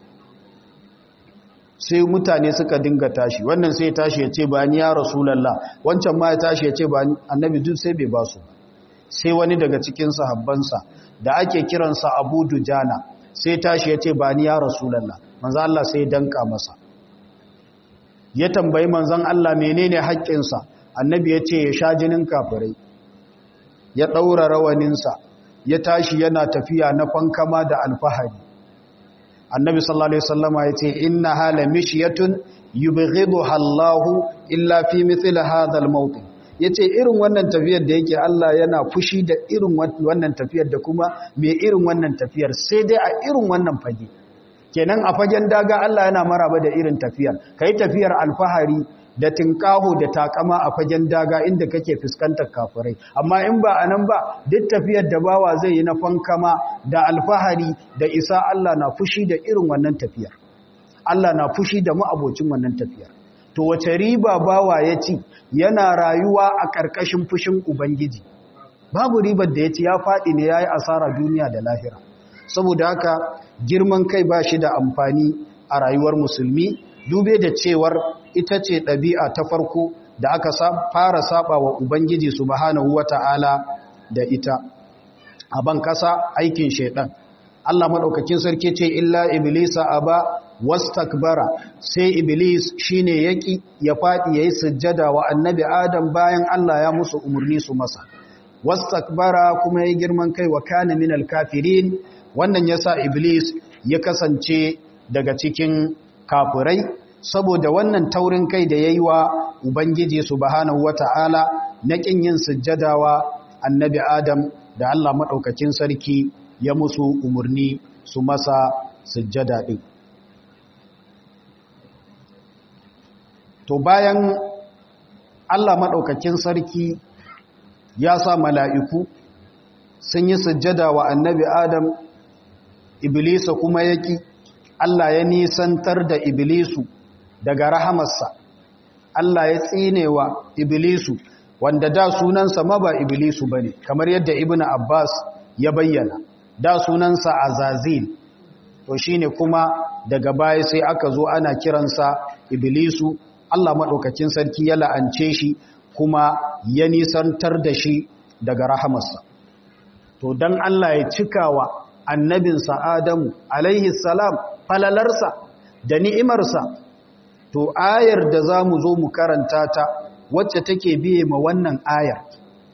sai mutane suka dinga tashi wannan sai tashi ya ce ba ni ya rasulallah wancan ma ya tashi ya ce ba ni annabi duk sai bai basu sai wani daga cikin sahabbansa da ake kiransa abu dujana sai tashi ya ce ba ni ya rasulallah manzan Allah sai danka masa ya tambayi manzan Allah menene haƙƙinsa annabi ya ce ya sha jinin kafirai ya ɗaura rawaninsa ya tashi yana tafiya na fankama da alfahari annabi sallallahu alaihi wasallama yace inna hala mishyatun yubghiduha Allahu illa fi mithli hadha al-mawtin yace irin wannan tafiyar da yake Allah yana fushi da irin wannan tafiyar da kuma me irin wannan tafiyar sai dai a irin wannan fage kenan a fagen daga Allah yana maraba da irin tafiyar kai tafiyar alfahari da tinkaho da takama a fagen daga inda kake fuskantar kafirai amma in ba anan ba duk tafiyar da bawa zai yi na fankama da alfahari da isa Allah na fushi da irin wannan tafiyar Allah na fushi da ma'abocin wannan tafiyar to wace riba bawa ya ci yana rayuwa a ƙarƙashin fushin ubangiji babu ribar da ya ci ya faɗi ne ya yi asara duniya da lahira saboda haka girman kai ba shi da amfani a rayuwar musulmi dube da cewar ita ce ɗabi'a ta farko da aka fara saba wa ubangiji subhanahu wata'ala da ita a ban kasa aikin shaidan Allah maɗaukakin sarki ce illa iblisa aba wastakbara sai iblis shine yaki ya fadi yayi sujjada wa annabi adam bayan Allah ya musu umurni su masa wastakbara kuma yayi girman kai wa kana minal kafirin wannan yasa iblis ya kasance daga cikin kafirai saboda wannan taurin kai da yayi wa ubangiji subhanahu wataala na kin yin sujjada wa annabi adam da Allah madaukakin sarki ya musu umurni su masa sujjada din to bayan Allah maɗaukakin sarki ya sa mala'iku sun yi sujjada wa annabi Adam Iblisa kuma yaki Allah ya nisantar da Iblisu daga rahamarsa Allah ya tsinewa Iblisu wanda da sunansa ma ba Iblisu bane kamar yadda Ibn Abbas ya bayyana da sunansa Azazil to shine kuma daga baya sai aka zo ana kiransa Iblisu Allah maɗaukacin sarki ya la'ance shi kuma ya nisantar da shi daga rahamarsa. To, don Allah ya cikawa annabinsa Adamu, alaihi salam, falalarsa da ni'imarsa, to, ayar da za mu zo mu karanta ta wacce take biye ma wannan ayar.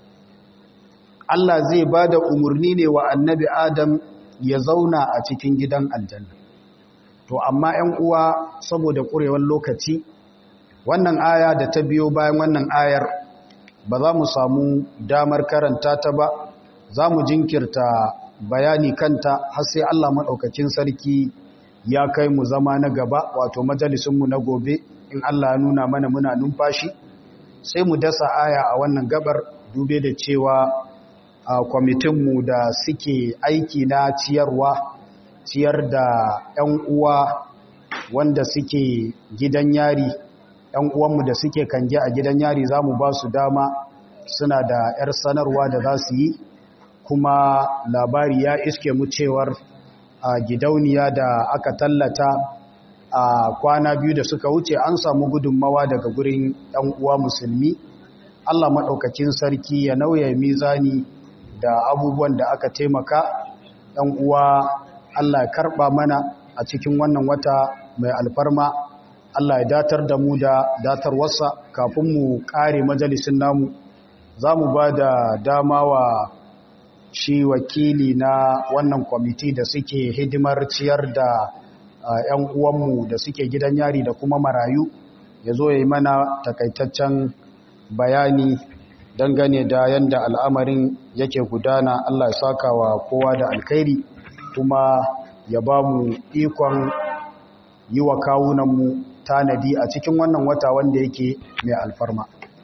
Allah zai ba da umarni ne wa annabi Adam ya zauna a cikin gidan aljanna. To, amma ‘yan uwa saboda ƙurewar lokaci, wannan aya da ta biyo bayan wannan ayar ba za mu samu damar karanta ta ba za mu jinkirta bayani kanta har sai Allah maɗaukacin sarki ya kai mu zama na gaba wato majalisunmu na gobe in Allah ya nuna mana muna numfashi sai mu dasa aya a wannan gabar dube da cewa a kwamitinmu da suke aiki na ciyarwa ciyar da 'yan uwa wanda suke gidan yari ‘yan uwanmu da suke kange a gidan yari za mu ba su dama suna da ‘yar sanarwa da za su yi kuma labari ya iske mu cewar a gidauniya da aka tallata a kwana biyu da suka wuce an samu gudunmawa daga gurin ‘yan uwa musulmi Allah maɗaukacin sarki ya nauya mizani da abubuwan da aka taimaka ‘yan uwa Allah ya karɓa mana a cikin wannan wata mai alfarma Allah ya datar da mu da datar wasa kafin mu kare majalisin namu za mu ba da dama wa shi wakili na wannan kwamiti da suke hidimar ciyar da ‘yan uwanmu da suke gidan yari da kuma marayu ya zo ya yi mana takaitaccen bayani dangane da yadda al'amarin yake gudana Allah ya saka wa kowa da alkhairi kuma ya ba mu ikon yi wa kawunanmu tanadi a cikin wannan wata wanda yake mai alfarma.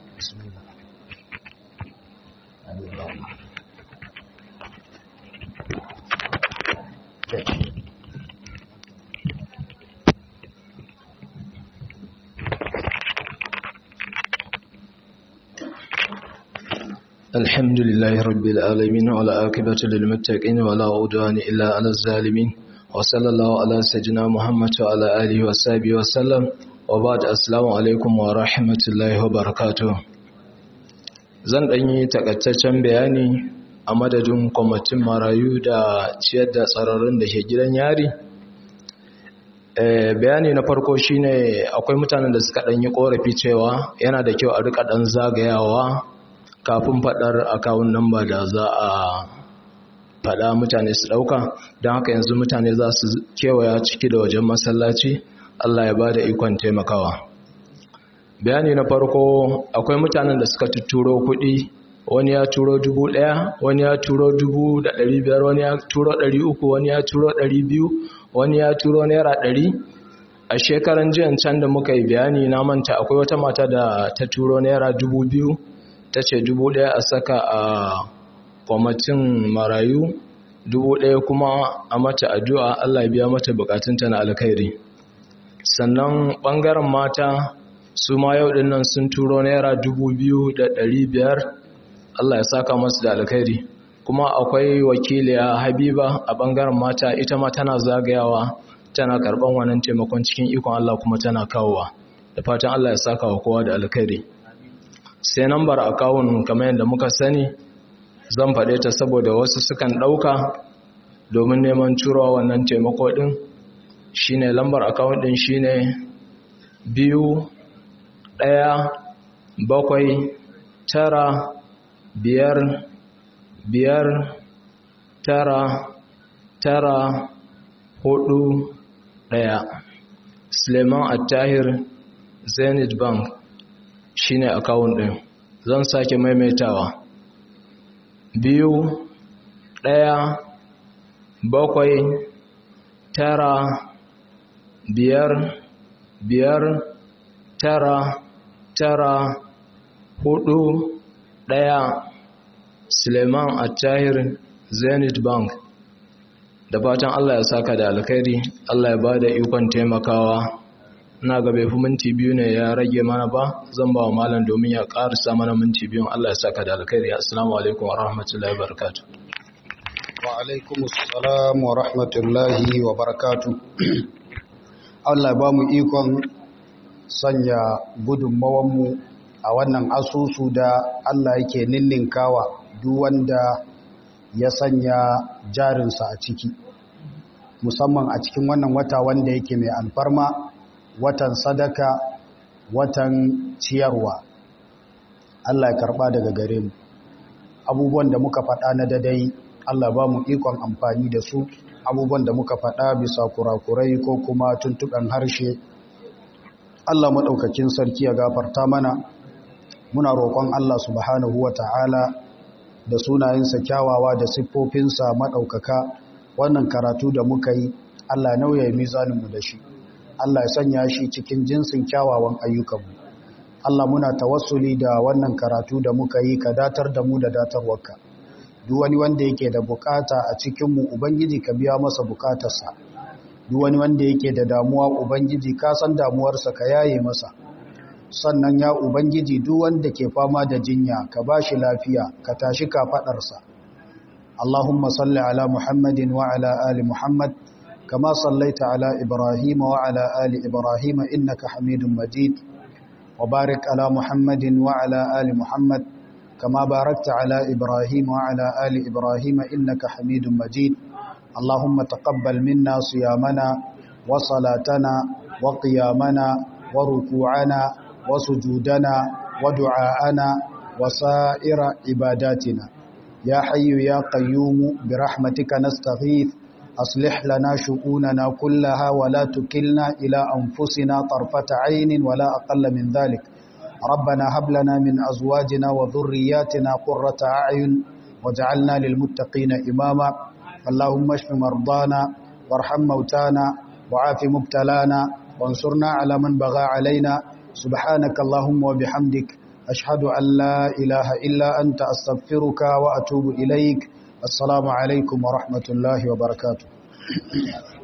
الحمد لله رب العالمين ولا عاقبة للمتقين ولا عدوان إلا على الظالمين وصلى الله على سيدنا محمد وعلى آله وصحبه وسلم وبعد السلام عليكم ورحمة الله وبركاته zan ɗan yi takaitaccen bayani a madadin kwamitin marayu da ciyar da tsararrun da ke gidan yari bayani na farko shine akwai mutanen da suka ɗan yi ƙorafi cewa yana da kyau a rika ɗan zagayawa kafin faɗar akawun namba da za a faɗa mutane su ɗauka don haka yanzu mutane za su kewaya ciki da wajen masallaci Allah ya ba da ikon taimakawa bayani na farko akwai mutanen da suka tuturo kuɗi wani ya turo dubu ɗaya wani ya turo dubu da ɗari biyar wani ya turo ɗari uku wani ya turo ɗari biyu wani ya turo naira ɗari a shekaran jiyan can da muka yi bayani na manta akwai wata mata da ta turo naira dubu biyu ta ce dubu ɗaya a saka a kwamitin marayu dubu ɗaya kuma a mata addu'a Allah biya mata bukatunta na alkhairi sannan ɓangaren mata su ma yau ɗin nan sun turo naira dubu biyu da ɗari biyar Allah ya saka masu da alkhairi kuma akwai wakiliya habiba a ɓangaren mata ita ma tana zagayawa tana karɓan wannan taimakon cikin ikon Allah kuma tana kawowa da fatan Allah ya saka wa kowa da alkhairi sai nambar akawun kamar yadda muka sani zan faɗe ta saboda wasu sukan ɗauka domin neman curowa wannan taimako ɗin shine lambar akawun ɗin shine biyu ɗaya bakwai tara biyar biyar tara tara hudu ɗaya suleiman attahir zenith bank shine akawun ɗin zan sake maimaitawa biyu ɗaya bakwai tara biyar biyar tara tara hudu ɗaya suleiman attahir zenith bank da fatan allah ya saka da alkhairi allah ya ba da ikon taimakawa na ga bai fi minti biyu ne ya rage mana ba zan ba wa malam domin ya ƙarisa mana minti biyun Allah ya saka da alkhairi assalamu alaikum wa rahmatullahi wa barakatu wa alaikum assalam wa rahmatullahi wa barakatu Allah ba mu ikon sanya gudunmawanmu a wannan asusu da Allah yake ninninkawa duk wanda ya sanya jarinsa a ciki musamman a cikin wannan wata wanda yake mai alfarma watan sadaka watan ciyarwa Allah ya karba daga gare mu abubuwan da muka faɗa na dadai Allah ba mu ikon amfani da su abubuwan da muka faɗa bisa kurakurai ko kuma tuntuɓen harshe Allah maɗaukakin sarki ya gafarta mana muna roƙon Allah subhanahu wa ta'ala da sunayensa kyawawa da siffofinsa maɗaukaka wannan karatu da muka yi Allah nauya mizaninmu da shi Allah ya sanya shi cikin jinsin kyawawan ayyukanmu Allah muna tawassuli da wannan karatu da muka yi ka datar da mu da datarwarka duk wani wanda yake da bukata a cikinmu ubangiji ka biya masa bukatarsa duk wani wanda yake da damuwa ubangiji ka san damuwarsa ka yaye masa sannan ya ubangiji duk wanda ke fama da jinya ka bashi lafiya ka tashi kafadarsa Allahumma salli ala Muhammadin wa ala ali Muhammad كما صليت على إبراهيم وعلى آل إبراهيم إنك حميد مجيد وبارك على محمد وعلى آل محمد كما باركت على إبراهيم وعلى آل إبراهيم إنك حميد مجيد اللهم تقبل منا صيامنا وصلاتنا وقيامنا وركوعنا وسجودنا ودعاءنا وسائر عباداتنا يا حي يا قيوم برحمتك نستغيث أصلح لنا شؤوننا كلها ولا تكلنا إلى أنفسنا طرفة عين ولا أقل من ذلك ربنا هب لنا من أزواجنا وذرياتنا قرة أعين وجعلنا للمتقين إماما اللهم اشف مرضانا وارحم موتانا وعاف مبتلانا وانصرنا على من بغى علينا سبحانك اللهم وبحمدك أشهد أن لا إله إلا أنت أستغفرك وأتوب إليك السلام عليكم ورحمة الله وبركاته